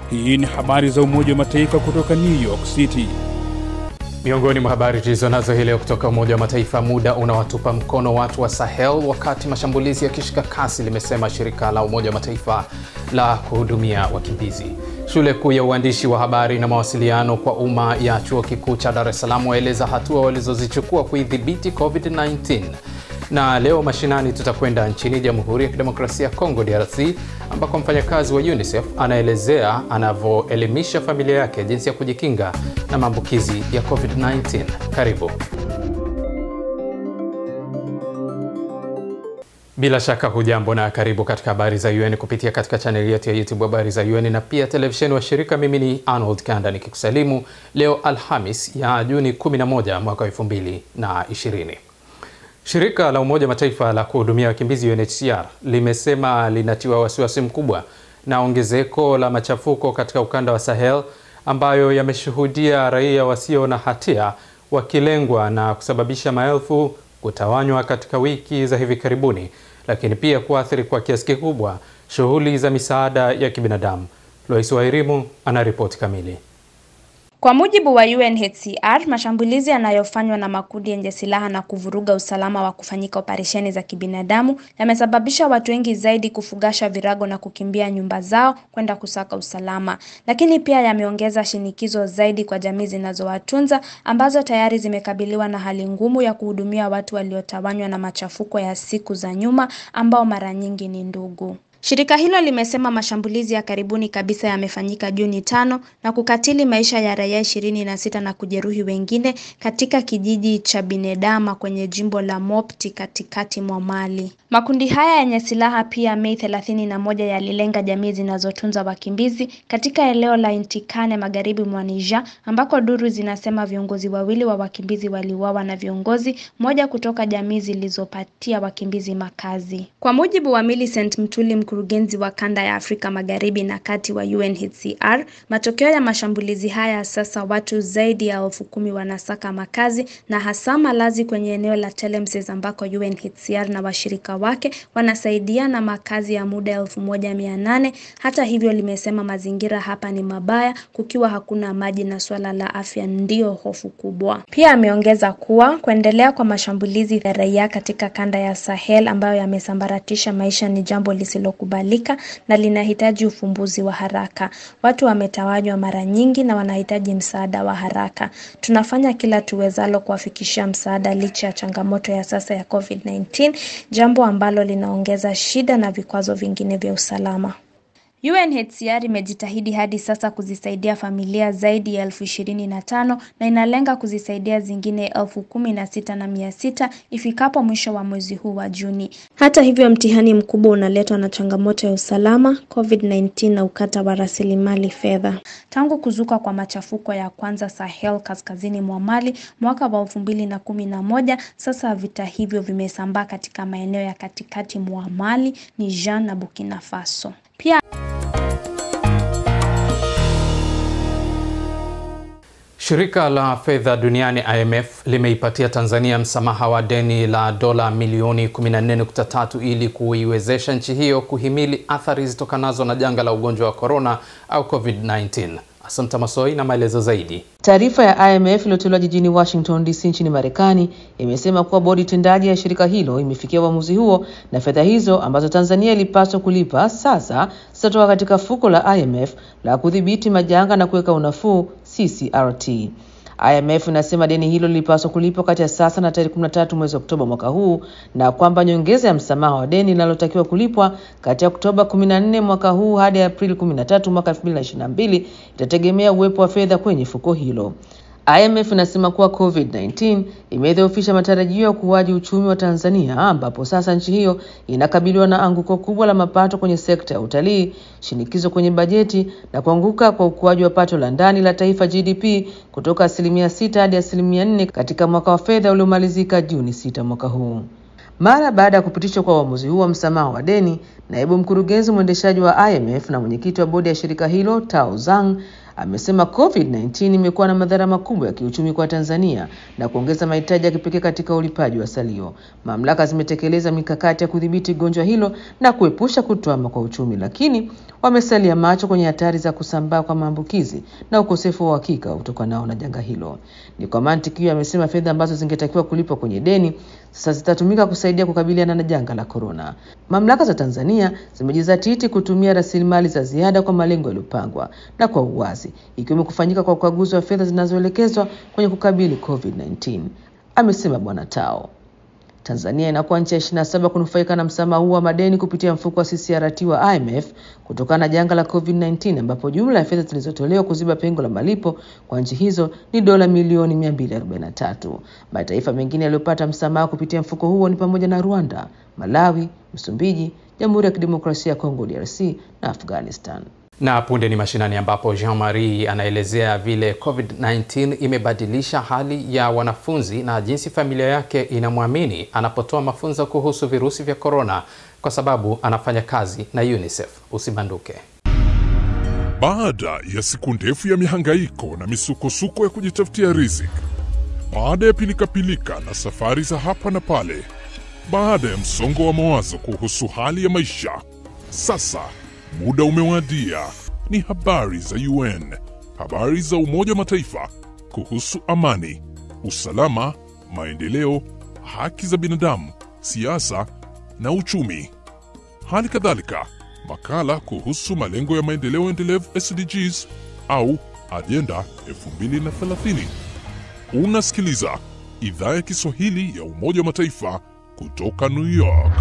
Hii ni habari za Umoja wa Mataifa kutoka New York City. Miongoni mwa habari tulizo nazo hii leo kutoka Umoja wa Mataifa, muda unawatupa mkono watu wa Sahel wakati mashambulizi yakishika kasi, limesema shirika la Umoja wa Mataifa la kuhudumia wakimbizi. Shule kuu ya uandishi wa habari na mawasiliano kwa umma ya chuo kikuu cha Dar es Salaam waeleza hatua walizozichukua kuidhibiti COVID-19 na leo mashinani tutakwenda nchini Jamhuri ya Kidemokrasia ya Kongo DRC, ambako mfanyakazi wa UNICEF anaelezea anavyoelimisha familia yake jinsi ya kujikinga na maambukizi ya COVID-19. Karibu. Bila shaka hujambo na karibu katika habari za UN kupitia katika chaneli yetu ya YouTube habari za UN na pia televisheni wa shirika. Mimi ni Arnold Kanda nikikusalimu leo Alhamis ya Juni 11 mwaka 2020. Shirika la Umoja Mataifa la kuhudumia wakimbizi UNHCR limesema linatiwa wasiwasi mkubwa na ongezeko la machafuko katika ukanda wa Sahel ambayo yameshuhudia raia wasio na hatia wakilengwa na kusababisha maelfu kutawanywa katika wiki za hivi karibuni, lakini pia kuathiri kwa kiasi kikubwa shughuli za misaada ya kibinadamu. Lois Wairimu ana ripoti kamili. Kwa mujibu wa UNHCR, mashambulizi yanayofanywa na makundi yenye silaha na kuvuruga usalama wa kufanyika operesheni za kibinadamu yamesababisha watu wengi zaidi kufugasha virago na kukimbia nyumba zao kwenda kusaka usalama. Lakini pia yameongeza shinikizo zaidi kwa jamii zinazowatunza ambazo tayari zimekabiliwa na hali ngumu ya kuhudumia watu waliotawanywa na machafuko ya siku za nyuma ambao mara nyingi ni ndugu. Shirika hilo limesema mashambulizi ya karibuni kabisa yamefanyika Juni tano na kukatili maisha ya raia ishirini na sita na kujeruhi wengine katika kijiji cha Binedama kwenye jimbo la Mopti katikati mwa Mali. Makundi haya yenye silaha pia Mei thelathini na moja yalilenga jamii zinazotunza wakimbizi katika eneo la Intikane magharibi mwa Niger, ambako duru zinasema viongozi wawili wa wakimbizi waliuawa na viongozi moja kutoka jamii zilizopatia wakimbizi makazi. Kwa mujibu wa Millicent Mtuli mkurugenzi wa kanda ya Afrika Magharibi na Kati wa UNHCR, matokeo ya mashambulizi haya sasa watu zaidi ya elfu kumi wanasaka makazi na hasa malazi kwenye eneo la Telemses ambako UNHCR na washirika wake wanasaidiana makazi ya muda elfu moja mia nane. Hata hivyo, limesema mazingira hapa ni mabaya kukiwa hakuna maji na swala la afya ndiyo hofu kubwa. Pia ameongeza kuwa kuendelea kwa mashambulizi ya raia katika kanda ya Sahel ambayo yamesambaratisha maisha ni jambo lisilo kubalika na linahitaji ufumbuzi wa haraka. Watu wametawanywa mara nyingi na wanahitaji msaada wa haraka. Tunafanya kila tuwezalo kuwafikishia msaada licha ya changamoto ya sasa ya COVID-19, jambo ambalo linaongeza shida na vikwazo vingine vya usalama. UNHCR imejitahidi hadi sasa kuzisaidia familia zaidi ya elfu ishirini na tano na inalenga kuzisaidia zingine elfu kumi na sita na mia sita ifikapo mwisho wa mwezi huu wa Juni. Hata hivyo, mtihani mkubwa unaletwa na changamoto ya usalama, COVID-19 na ukata wa rasilimali fedha. Tangu kuzuka kwa machafuko ya kwanza Sahel kaskazini mwa Mali mwaka wa elfu mbili na kumi na moja, sasa vita hivyo vimesambaa katika maeneo ya katikati mwa Mali, Niger na Burkina Faso. Pia Shirika la fedha duniani IMF limeipatia Tanzania msamaha wa deni la dola milioni 14.3 ili kuiwezesha nchi hiyo kuhimili athari zitokanazo na janga la ugonjwa wa korona au COVID-19. Asante Masoi na maelezo zaidi. Taarifa ya IMF iliyotolewa jijini Washington DC nchini Marekani imesema kuwa bodi tendaji ya shirika hilo imefikia uamuzi huo na fedha hizo ambazo Tanzania ilipaswa kulipa sasa zitatoka katika fuko la IMF la kudhibiti majanga na kuweka unafuu CCRT. IMF inasema deni hilo lilipaswa kulipwa kati ya sasa na tarehe 13 mwezi Oktoba mwaka huu na kwamba nyongeza ya msamaha wa deni linalotakiwa kulipwa kati ya Oktoba 14 mwaka huu hadi Aprili 13 mwaka 2022 itategemea uwepo wa fedha kwenye fuko hilo. IMF inasema kuwa COVID-19 imedhoofisha matarajio ya ukuaji uchumi wa Tanzania ambapo sasa nchi hiyo inakabiliwa na anguko kubwa la mapato kwenye sekta ya utalii, shinikizo kwenye bajeti na kuanguka kwa ukuaji wa pato la ndani la taifa GDP kutoka asilimia sita hadi asilimia nne katika mwaka wa fedha uliomalizika Juni sita mwaka huu. Mara baada ya kupitishwa kwa uamuzi huu wa msamaha wa deni, naibu mkurugenzi mwendeshaji wa IMF na mwenyekiti wa bodi ya shirika hilo Tao Zhang amesema COVID-19 imekuwa na madhara makubwa ya kiuchumi kwa Tanzania na kuongeza mahitaji ya kipekee katika ulipaji wa salio. Mamlaka zimetekeleza mikakati ya kudhibiti gonjwa hilo na kuepusha kutwama kwa uchumi, lakini wamesalia macho kwenye hatari za kusambaa kwa maambukizi na ukosefu wa uhakika utokanao na janga hilo. Ni kwa mantiki hiyo, amesema fedha ambazo zingetakiwa kulipwa kwenye deni sasa zitatumika kusaidia kukabiliana na janga la korona. Mamlaka za Tanzania zimejizatiti kutumia rasilimali za ziada kwa malengo yaliyopangwa na kwa uwazi, ikiwemo kufanyika kwa ukaguzi wa fedha zinazoelekezwa kwenye kukabili COVID-19, amesema Bwana Tao. Tanzania inakuwa nchi ya 27 kunufaika na msamaha huu wa madeni kupitia mfuko wa CCRT wa IMF kutokana na janga la COVID-19 ambapo jumla ya fedha zilizotolewa kuziba pengo la malipo kwa nchi hizo ni dola milioni 243. Mataifa mengine yaliyopata msamaha kupitia mfuko huo ni pamoja na Rwanda, Malawi, Msumbiji, Jamhuri ya Kidemokrasia ya Kongo DRC na Afghanistan. Na punde ni mashinani ambapo Jean Marie anaelezea vile COVID-19 imebadilisha hali ya wanafunzi na jinsi familia yake inamwamini anapotoa mafunzo kuhusu virusi vya korona kwa sababu anafanya kazi na UNICEF. Usibanduke. Baada ya siku ndefu ya mihangaiko na misukosuko ya kujitafutia riziki, baada ya pilikapilika na safari za hapa na pale, baada ya msongo wa mawazo kuhusu hali ya maisha, sasa muda umewadia. Ni habari za UN, habari za Umoja wa Mataifa kuhusu amani, usalama, maendeleo, haki za binadamu, siasa na uchumi. Hali kadhalika makala kuhusu malengo ya maendeleo endelevu SDGs au ajenda 2030. Unasikiliza idhaa ya Kiswahili ya Umoja wa Mataifa kutoka New York.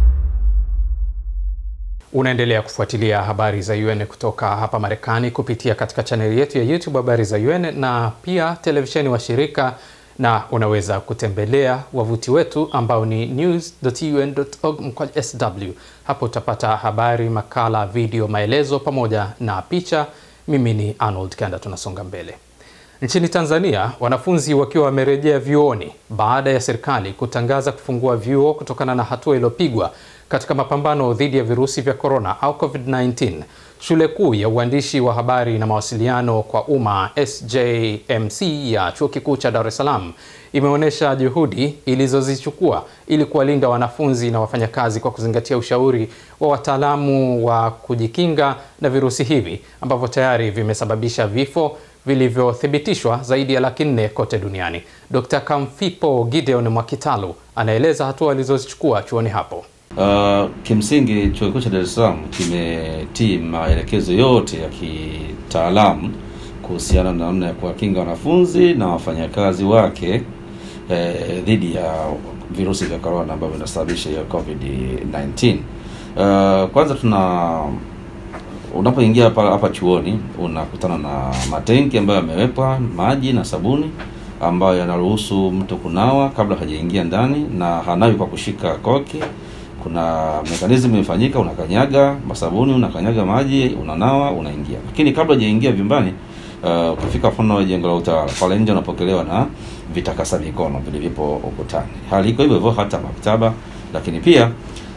Unaendelea kufuatilia habari za UN kutoka hapa Marekani kupitia katika chaneli yetu ya YouTube habari za UN na pia televisheni wa shirika, na unaweza kutembelea wavuti wetu ambao ni news.un.org mkwaju sw. Hapo utapata habari, makala, video, maelezo pamoja na picha. Mimi ni Arnold Kanda, tunasonga mbele. Nchini Tanzania, wanafunzi wakiwa wamerejea vyuoni baada ya serikali kutangaza kufungua vyuo kutokana na hatua iliyopigwa katika mapambano dhidi ya virusi vya korona au COVID-19. Shule kuu ya uandishi wa habari na mawasiliano kwa umma SJMC ya Chuo Kikuu cha Dar es Salaam imeonyesha juhudi ilizozichukua ili kuwalinda wanafunzi na wafanyakazi kwa kuzingatia ushauri wa wataalamu wa kujikinga na virusi hivi ambavyo tayari vimesababisha vifo vilivyothibitishwa zaidi ya laki nne kote duniani. Dr. Kamfipo Gideon Mwakitalu anaeleza hatua alizozichukua chuoni hapo. Uh, kimsingi chuo kikuu cha Dar es Salaam kimetii maelekezo yote ya kitaalamu kuhusiana na namna ya kuwakinga wanafunzi na wafanyakazi wake eh, dhidi ya virusi vya korona ambavyo vinasababisha hiyo COVID-19. Uh, kwanza tuna unapoingia hapa hapa chuoni unakutana na matenki ambayo yamewekwa maji na sabuni ambayo yanaruhusu mtu kunawa kabla hajaingia ndani na hanawi kwa kushika koki kuna mekanism imefanyika, unakanyaga masabuni, unakanyaga maji, unanawa, unaingia. Lakini kabla hujaingia vyumbani, uh, ukifika mfano jengo la utawala pale nje, unapokelewa na vitakasa mikono vilivyopo ukutani. Hali iko hivyo hivyo hata maktaba, lakini pia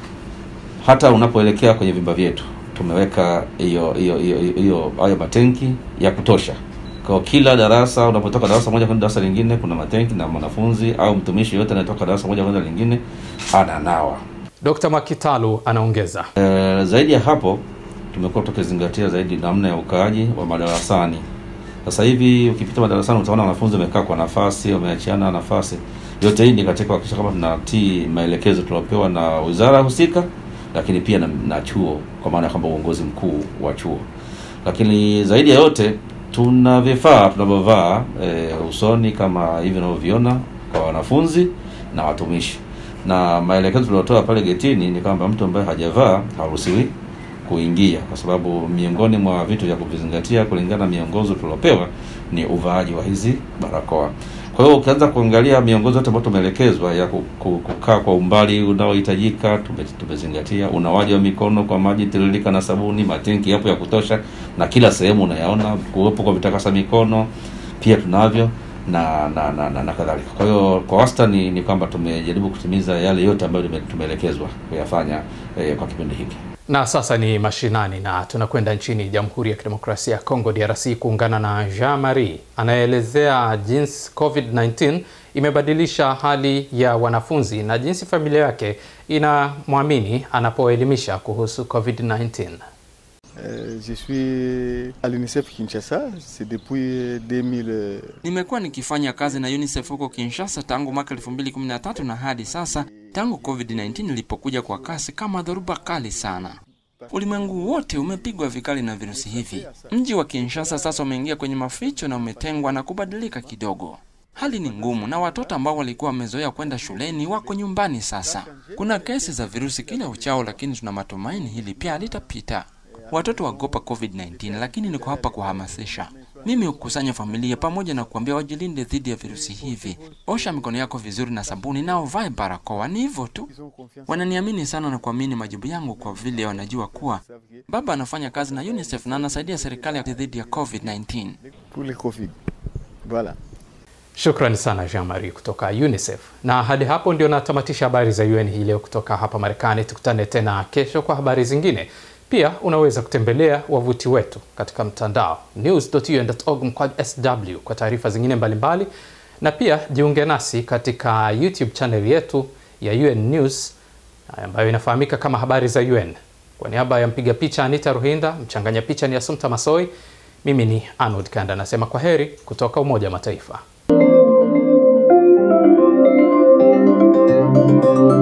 hata unapoelekea kwenye vyumba vyetu tumeweka hiyo hiyo hiyo hiyo hayo matenki ya kutosha kwa kila darasa. Unapotoka darasa moja kwenda darasa lingine, kuna matenki na mwanafunzi au mtumishi yote anayetoka darasa moja kwenda lingine ananawa. Dr. Mwakitalu anaongeza. E, zaidi ya hapo tumekuwa tukizingatia zaidi namna ya ukaaji wa madarasani. Sasa hivi ukipita madarasani utaona wanafunzi wamekaa kwa nafasi, wameachiana nafasi. Yote hii ni katika kuhakikisha kwamba tunatii maelekezo tuliopewa na wizara husika, lakini pia na, na chuo kwa maana ya kwamba uongozi mkuu wa chuo. Lakini zaidi ya yote tuna vifaa tunavyovaa e, usoni kama hivi unavyoviona kwa wanafunzi na watumishi na maelekezo tuliotoa pale getini ni kwamba mtu ambaye hajavaa haruhusiwi kuingia, kwa sababu miongoni mwa vitu vya kuvizingatia kulingana na miongozo tuliopewa ni uvaaji wa hizi barakoa. Kwa hiyo ukianza kuangalia miongozo yote ambayo tumeelekezwa ya kukaa kwa umbali unaohitajika, tumezingatia unawaji wa mikono kwa maji tiririka na sabuni, matenki yapo ya kutosha, na kila sehemu unayaona, kuwepo kwa vitakasa mikono pia tunavyo na na na, na, na kadhalika. Kwa hiyo kwa wastani ni, ni kwamba tumejaribu kutimiza yale yote ambayo tumeelekezwa kuyafanya eh, kwa kipindi hiki. Na sasa ni mashinani na tunakwenda nchini Jamhuri ya Kidemokrasia ya Kongo DRC kuungana na Jean Marie anayeelezea jinsi COVID-19 imebadilisha hali ya wanafunzi na jinsi familia yake inamwamini anapoelimisha kuhusu COVID-19. Euh, je suis à l'UNICEF Kinshasa, c'est depuis 2000. Nimekuwa nikifanya kazi na UNICEF huko Kinshasa tangu mwaka 2013 na hadi sasa, tangu COVID-19 ilipokuja kwa kasi kama dhoruba kali sana. Ulimwengu wote umepigwa vikali na virusi hivi. Mji wa Kinshasa sasa umeingia kwenye maficho na umetengwa na kubadilika kidogo. Hali ni ngumu na watoto ambao walikuwa wamezoea kwenda shuleni wako nyumbani sasa. Kuna kesi za virusi kila uchao, lakini tuna matumaini hili pia litapita. Watoto wagopa COVID-19, lakini niko hapa kuhamasisha. Mimi hukusanya familia pamoja na kuambia wajilinde dhidi ya virusi hivi. Osha mikono yako vizuri na sabuni na uvae barakoa. Ni hivyo tu. Wananiamini sana na kuamini majibu yangu kwa vile wanajua kuwa baba anafanya kazi na UNICEF na anasaidia serikali dhidi ya COVID-19. Pour le Covid. Voilà. Shukrani sana Jean Marie kutoka UNICEF. Na hadi hapo ndio natamatisha habari za UN hii leo kutoka hapa Marekani. Tukutane tena kesho kwa habari zingine. Pia unaweza kutembelea wavuti wetu katika mtandao news.un.org mkwaju sw kwa taarifa zingine mbalimbali mbali. Na pia jiunge nasi katika YouTube channel yetu ya UN News ambayo inafahamika kama habari za UN. Kwa niaba ya mpiga picha Anita Ruhinda, mchanganya picha ni Asumta Masoi, mimi ni Arnold Kanda nasema kwa heri kutoka Umoja wa Mataifa.